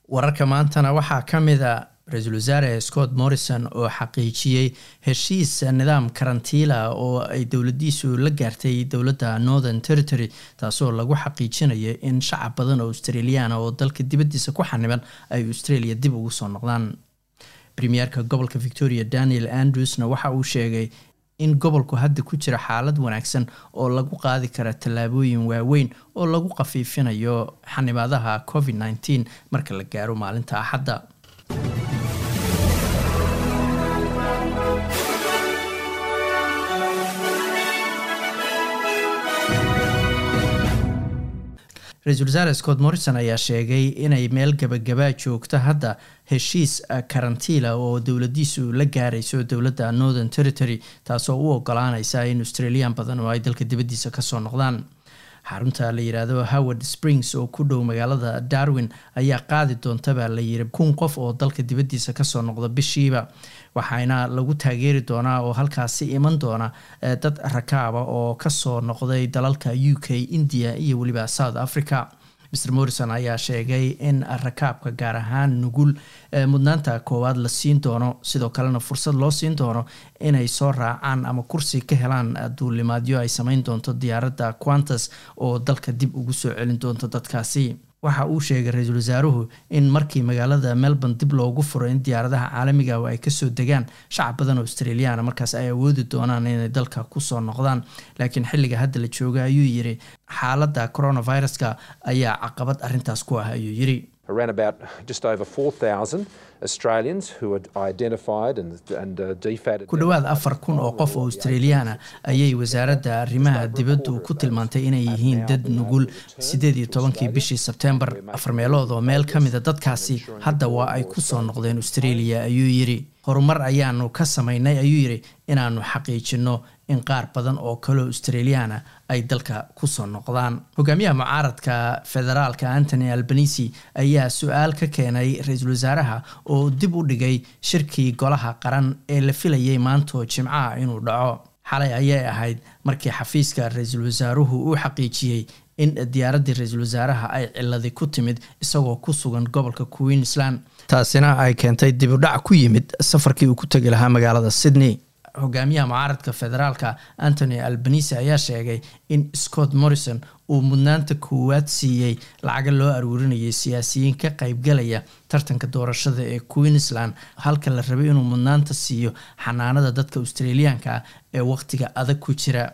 wararka maantana waxaa ka mid a ra-iisul wasaare scott morrison oo xaqiijiyey heshiis nidaam karantiila oo ay dowladiisu la gaartay dowladda northern territory taasoo lagu xaqiijinayo in shacab badan oo australiaana oo dalka dibadiisa ku xaniban ay australia dib ugu soo noqdaan premierka gobolka victoria daniel andrewsna waxa uu sheegay in gobolku hadda ku jira xaalad wanaagsan oo lagu qaadi kara tallaabooyin waaweyn oo lagu khafiifinayo xanibaadaha covid nteen marka la gaaro maalinta axadda ra-iisul wasaare scott morrison ayaa sheegay inay meel gabagabaa joogta hadda heshiis karantiila oo dowladiisu la gaarayso dowladda northern territory taasoo u ogolaaneysa in australian badan oo ay dalka dibadiisa kasoo noqdaan xarunta la yiraahdo howard springs oo ku dhow magaalada darwin ayaa qaadi doontaba la yiri kun qof oo dalka dibadiisa kasoo noqda bishiiba waxaana lagu taageeri doonaa oo halkaasi iman doona dad rakaaba oo kasoo noqday dalalka u k india iyo weliba south africa mr morrison ayaa sheegay in rakaabka gaar ahaan nugul mudnaanta koowaad la siin doono sidoo kalena fursad loo siin doono inay soo raacaan ama kursi ka helaan duulimaadyo ay sameyn doonto diyaaradda quantas oo dalka dib ugu soo celin doonto dadkaasi waxa uu sheegay ra-iisul wasaaruhu in markii magaalada melbourne dib loogu furo in diyaaradaha caalamiga ay kasoo degaan shacab badan oo australiana markaas ay awoodi doonaan inay dalka kusoo noqdaan laakiin xilliga hadda la jooga ayuu yiri xaaladda coronaviruska ayaa caqabad arintaas ku ah ayuu yiri around about just over 4,000 Australians who are identified and, and uh, defatted. ku dhowaad afar kun oo qof oo australiana ayay wasaaradda arrimaha dibaddu ku tilmaantay inay yihiin dad nugul sideed iyo tobankii bishii sebtembar afar meelood oo meel ka mida dadkaasi hadda waa ay ku soo noqdeen australia ayuu yiri horumar ayaanu ka samaynay ayuu yiri inaanu xaqiijino in qaar badan oo kaleo australiana ay dalka kusoo noqdaan hogaamiyaha mucaaradka federaalka antony albanisi ayaa su-aal ka keenay ra-iisul wasaaraha oo dib u dhigay shirkii golaha qaran ee la filayay maantoo jimcaha inuu dhaco xalay ayay ahayd markii xafiiska ra-iisul wasaaruhu uu xaqiijiyey in diyaaraddii ra-iisul wasaaraha ay ciladi ku timid isagoo ku sugan gobolka queensland taasina ay keentay dibudhac ku yimid safarkii uu ku tegi lahaa magaalada sydney hogaamiyaha mucaaradka federaalka antony albanisi ayaa sheegay in scott morrison uu mudnaanta koowaad siiyey lacaga loo aruurinayay siyaasiyiin ka qaybgalaya tartanka doorashada ee queensland halka la rabay inuu mudnaanta siiyo xanaanada dadka australiyaanka ah ee wakhtiga adag ku jira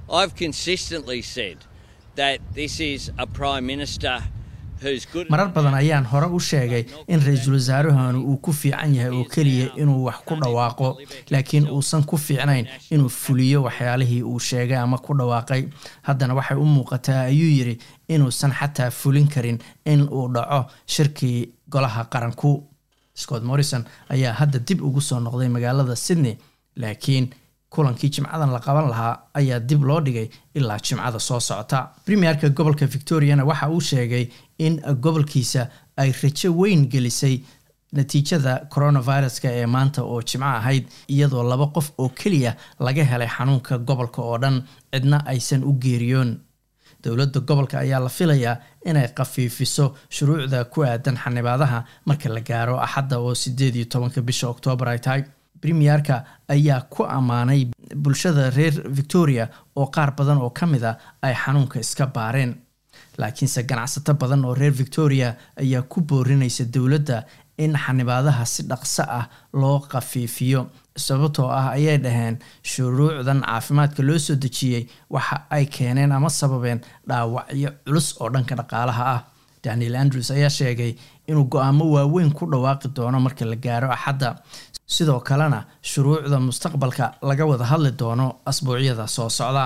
marar badan ayaan hore u sheegay in ra-iisul wasaarahanu uu ku fiican yahay oo keliya inuu wax ku dhawaaqo laakiin uusan ku fiicnayn inuu fuliyo waxyaalihii uu sheegay ama ku dhawaaqay haddana waxay u muuqataa ayuu yiri inuusan xataa fulin karin in uu dhaco shirkii golaha qaranku scott morrison ayaa hadda dib ugu soo noqday magaalada sydney laakiin kulankii jimcadan la qaban lahaa ayaa dib loo dhigay ilaa jimcada soo socota premierka gobolka victoriana waxa uu sheegay in gobolkiisa ay rajo weyn gelisay natiijada coronaviruska ee maanta oo jimco ahayd iyadoo laba qof oo keliya laga helay xanuunka gobolka oo dhan cidna aysan u geeriyoon dowladda gobolka ayaa la filayaa inay khafiifiso shuruucda ku aadan xanibaadaha marka la gaaro axadda oo sideed iyo tobanka bisha oktoobar ay tahay premierka ayaa ku ammaanay bulshada reer victoria oo qaar badan oo ka mid a ay xanuunka iska baareen laakiinse ganacsato badan oo reer victoria ayaa ku boorinaysa dowladda in xanibaadaha si dhaqso ah loo khafiifiyo sababtoo ah ayay dhaheen shuruucdan caafimaadka loo soo dejiyey waxa ay keeneen ama sababeen dhaawacyo culus oo dhanka dhaqaalaha ah daniel andrews ayaa sheegay inuu go-aamo waaweyn ku dhawaaqi doono marka la gaaro axadda sidoo kalena shuruucda mustaqbalka laga wada hadli doono asbuucyada soo socda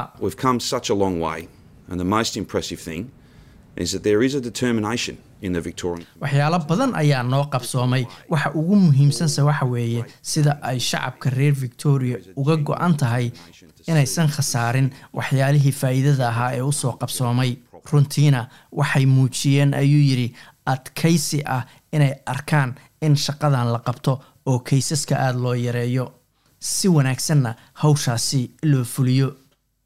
waxyaalo badan ayaa noo qabsoomay waxa ugu muhiimsanse waxa weeye sida ay shacabka reer victoria uga go-an tahay inaysan khasaarin waxyaalihii faa'iidada ahaa ee usoo qabsoomay runtiina waxay muujiyeen ayuu yidhi adkaysi ah inay arkaan in shaqadan la qabto oo kaysaska aada loo yareeyo si wanaagsanna hawshaasi loo fuliyo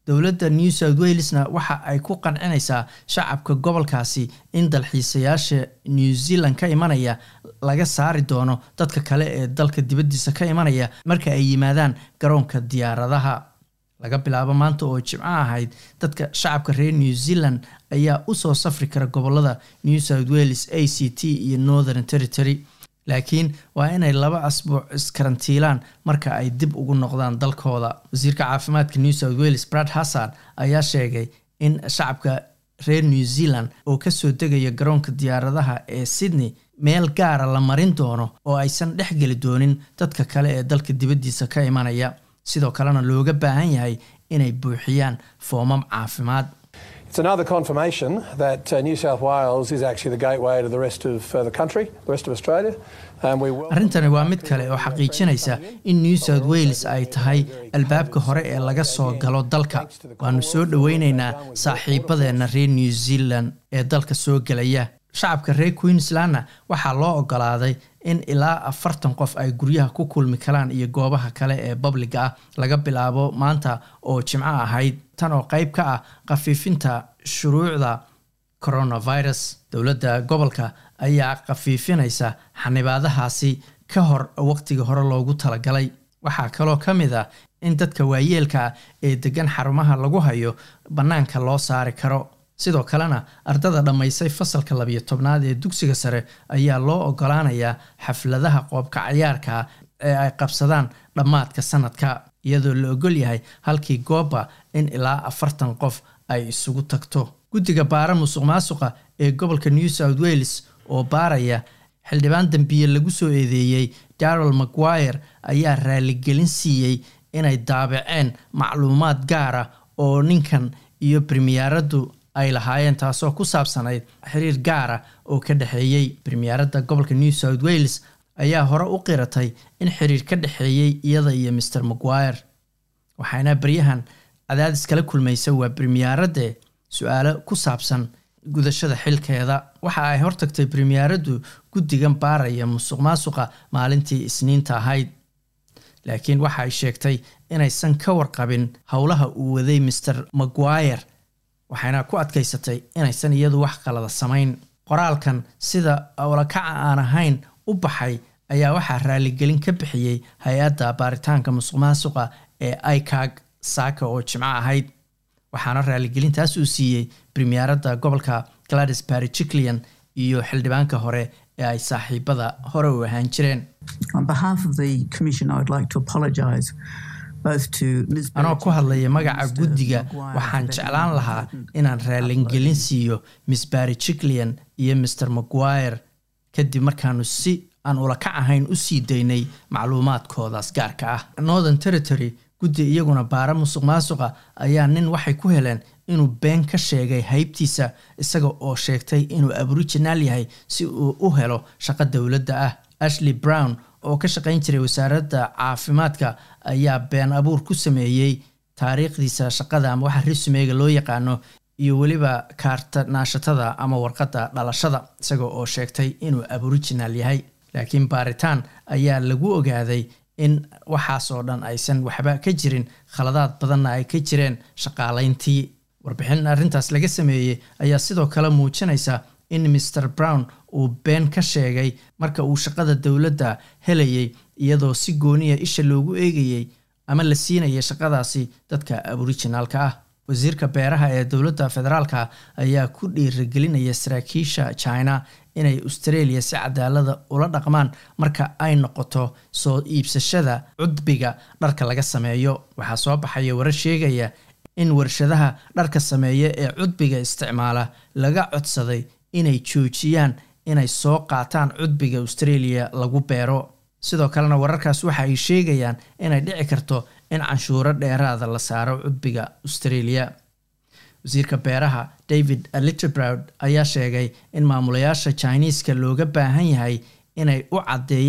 dowladda new south walesna waxa ay ku qancinaysaa shacabka gobolkaasi in dalxiisayaasha new zealand ka imanaya laga saari doono dadka kale ee dalka dibaddiisa ka imanaya marka ay yimaadaan garoonka diyaaradaha laga bilaabo maanta oo jimco ahayd dadka shacabka reer new zealand ayaa usoo safri kara gobolada new south wales a c t iyo northern territory laakiin waa inay laba asbuuc iskarantiilaan marka ay dib ugu noqdaan dalkooda wasiirka caafimaadka new south wales brad hassard ayaa sheegay in shacabka reer new zealand oo kasoo degaya garoonka diyaaradaha ee sydney meel gaara la marin doono oo aysan dhex geli doonin dadka kale ee dalka dibaddiisa ka imanaya sidoo kalena looga baahan yahay inay buuxiyaan foomam caafimaad It's another confirmation that uh, New South Wales is actually the gateway to the rest of uh, the country, the rest of Australia. Um, we welcome- arrintani waa mid kale oo xaqiijinaysa in new south wales ay tahay albaabka hore ee laga soo galo dalka waanu soo dhoweyneynaa saaxiibadeenna reer new zealand ee dalka soo gelaya shacabka reer queenslandna waxaa loo ogolaaday in ilaa afartan qof ay guryaha ku kulmi karaan iyo goobaha kale ee babliga ah laga bilaabo maanta oo jimco ahayd tan oo qayb ka ah khafiifinta shuruucda coronavirus dowladda gobolka ayaa khafiifinaysa xanibaadahaasi ka hor waqtiga hore loogu talagalay waxaa kaloo ka mid ah in dadka waayeelka ah ee degan xarumaha lagu hayo bannaanka loo saari karo sidoo kalena ardada dhammaysay fasalka labiyo tobnaad ee dugsiga sare ayaa loo ogolaanayaa xafladaha qoobka cayaarka ee ay qabsadaan dhammaadka sanadka iyadoo la ogol yahay halkii gooba in ilaa afartan qof ay isugu tagto guddiga baara musuq maasuqa ee gobolka new south wales oo baaraya xildhibaan dambiye lagu soo eedeeyey darrel maguire ayaa raaligelin siiyey inay daabaceen macluumaad gaara oo ninkan iyo premiyaaraddu ay lahaayeen taasoo ku saabsanayd xiriir gaara oo ka dhexeeyey premiyaaradda gobolka new south wales ayaa hore u qiratay in xiriir ka dhexeeyey iyada iyo maer maguire waxaana baryahan cadaadis kala kulmaysa waa premiyaaradde su-aalo ku saabsan gudashada xilkeeda waxa ay hortagtay premiyaaraddu guddigan baaraya musuq maasuqa maalintii isniinta ahayd laakiin waxa ay sheegtay inaysan ka warqabin howlaha uu waday maer maguire waxayna ku adkaysatay inaysan iyadu wax qalada samayn qoraalkan sida awlakaca aan ahayn u baxay ayaa waxaa raaligelin ka bixiyey hay-adda baaritaanka musuq maasuqa ee icag saaka oo jimco ahayd waxaana raaligelintaas uu siiyey premiyaaradda gobolka gladys barry jiclian iyo xildhibaanka hore ee ay saaxiibada hore u ahaan jireen On behalf of the Commission, I would like to apologise both to Ms. anoo ku hadlaya and magaca Mr. guddiga Maguire waxaan for their jeclaan lahaa inadvertent inaan raalingelin siiyo miss barry jiclian iyo mr maguire kadib markaanu si aan ulakac ahayn u sii daynay macluumaadkoodaas gaarka ah northern territory guddi iyaguna baara musuq maasuqa ayaa nin waxay ku heleen inuu been ka sheegay haybtiisa isaga oo sheegtay inuu aboriginal yahay si uu u helo shaqo dowladda ah ashley brown oo ka shaqayn jiray wasaaradda caafimaadka ayaa been abuur ku sameeyey taariikhdiisa shaqada ama waxa risumeyga loo yaqaano iyo weliba kaarta naashatada ama warqadda dhalashada isaga oo sheegtay inuu aboriginal yahay laakiin baaritaan ayaa lagu ogaaday in waxaas oo dhan aysan waxba ka jirin khaladaad badanna ay ka jireen shaqaalayntii warbixin arrintaas laga sameeyey ayaa sidoo kale muujinaysa in mr brown uu been ka sheegay marka uu shaqada dowladda helayay iyadoo si gooniya isha loogu eegayey ama la siinaya shaqadaasi dadka aboriginalka ah wasiirka beeraha ee dowladda federaalka ayaa ku dhiirigelinaya saraakiisha china inay australia si cadaalada ula dhaqmaan marka ay noqoto soo iibsashada cudbiga dharka laga sameeyo waxaa soo baxaya warar sheegaya in warshadaha dharka sameeya ee cudbiga isticmaala laga codsaday inay joojiyaan inay soo qaataan cudbiga australia lagu beero sidoo kalena wararkaas waxa ay sheegayaan inay dhici karto in canshuuro dheeraada la saaro cudbiga australia wasiirka beeraha david litterbrod ayaa sheegay in maamulayaasha chiniiska looga baahan yahay inay u caddeeyaan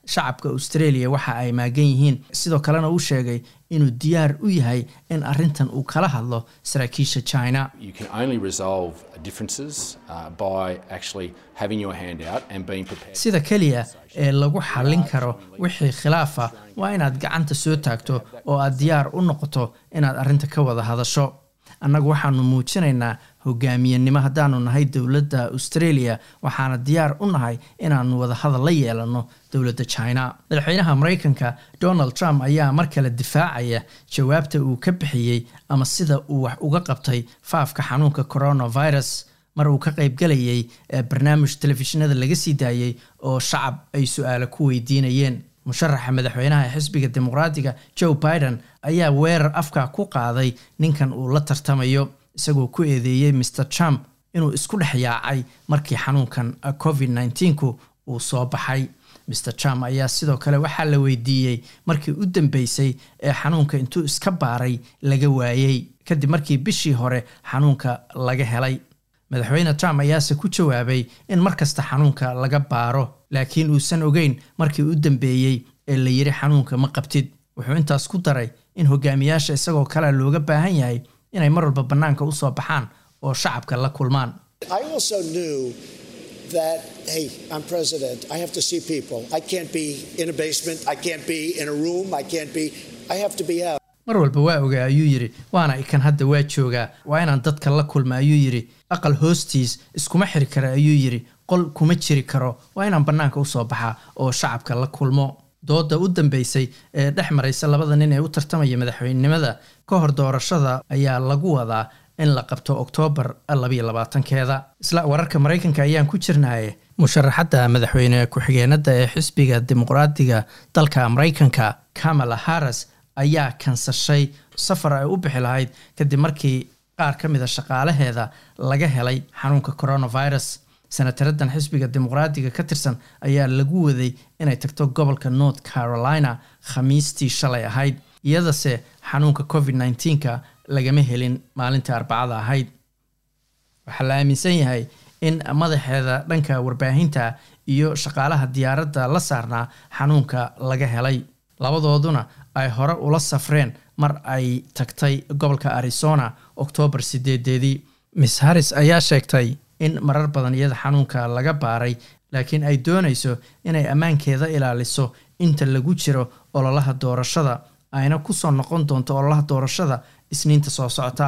shacabka australia waxa ay maagan yihiin sidoo kalena uu sheegay inuu diyaar u yahay in arrintan uu kala hadlo saraakiisha china sida keliya ee lagu xallin karo wixii khilaafa waa inaad gacanta soo taagto oo aad diyaar u noqoto inaad arrinta ka wada hadasho annagu waxaanu muujinaynaa hogaamiyenimo haddaanu nahay dowladda australia waxaana diyaar u nahay inaanu wadahadal la yeelano dowladda china madaxweynaha maraykanka donald trump ayaa mar kale difaacaya jawaabta uu ka bixiyey ama sida uu wax uga qabtay faafka xanuunka coronavirus mar uu ka qaybgalayay barnaamij telefishinada laga sii daayey oo shacab ay su-aalo ku weydiinayeen musharaxa madaxweynaha ee xisbiga dimuqraadiga joe biden ayaa weerar afka ku qaaday ninkan uu la tartamayo isagoo ku eedeeyey mr trump inuu isku dhex yaacay markii xanuunkan covid nneteen-ku uu soo baxay mr trump ayaa sidoo kale waxaa la weydiiyey markii u dambeysay ee xanuunka intuu iska baaray laga waayey kadib markii bishii hore xanuunka laga helay madaxweyne trump ayaase ku jawaabay in mar kasta xanuunka laga baaro laakiin uusan ogeyn markii u dambeeyey ee la yiri xanuunka ma qabtid wuxuu intaas ku daray in hogaamiyaasha isagoo kale looga baahan yahay inay mar walba bannaanka u soo baxaan oo shacabka la kulmaan mar walba waa ogaa ayuu yidhi waana ikan hadda waa joogaa waa inaan dadka la kulma ayuu yidhi aqal hoostiis iskuma xiri kara ayuu yidhi qol kuma jiri karo waa inaan bannaanka usoo baxaa oo shacabka la kulmo dooda u dambeysay ee dhex maraysa labada nin ee u tartamaya madaxweynenimada ka hor doorashada ayaa lagu wadaa in la qabto oktoobar labayo labaatankeeda isla wararka maraykanka ayaan ku jirnaaye musharaxadda madaxweyne ku-xigeenada ee xisbiga dimuqraadiga dalka maraykanka kamala harris ayaa kansashay safar ay u bixi lahayd kadib markii qaar ka mid a shaqaalaheeda laga helay xanuunka coronavirus senataradan xisbiga dimuqraadiga ka tirsan ayaa lagu waday inay tagto gobolka north carolina khamiistii shalay ahayd iyadase xanuunka covid nneteen-ka lagama helin maalintii arbacada ahayd waxaa la aaminsan yahay in madaxeeda dhanka warbaahinta iyo shaqaalaha diyaaradda la saarnaa xanuunka laga helay labadooduna ay hore ula safreen mar ay tagtay gobolka arizona oktoobar sideedeedii miss harris ayaa sheegtay in marar badan iyada xanuunka laga baaray laakiin ay doonayso inay ammaankeeda ilaaliso inta lagu jiro ololaha doorashada ayna kusoo noqon doonto ololaha doorashada isniinta soo socota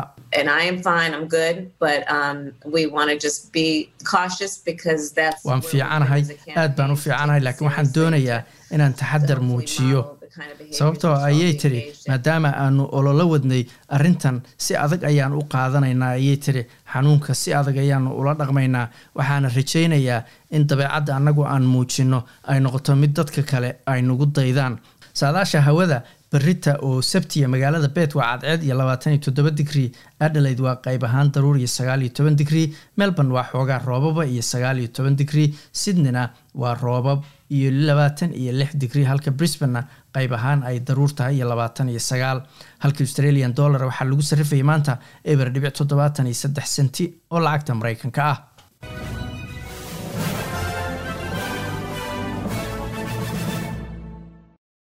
waan fiicanahay aad baan u fiicanahay laakiin waxaan doonayaa inaan taxadar muujiyo sababtoo ayay tiri maadaama aanu ololo wadnay arrintan si adag ayaan u qaadanaynaa ayay tiri xanuunka si adag ayaanu ula dhaqmaynaa waxaana rajaynayaa in dabeecadda annagu aan muujinno ay noqoto mid dadka kale ay nagu daydaan saadaasha hawada berita oo sabtiya magaalada bet waa cadceed iyo labaatan iyo toddoba digrii adelaide waa qayb ahaan daruur iyo sagaal iyo toban digrii melbourne waa xoogaa roobaba iyo sagaal iyo toban digrii sydneyna waa roobab iyo labaatan iyo lix digrii halka brisbanena qayb ahaan ay daruur tahay iyo labaatan iyo sagaal halka australian dollar waxaa lagu sarrifayay maanta eber dhibic toddobaatan iyo saddex senti oo lacagta maraykanka ah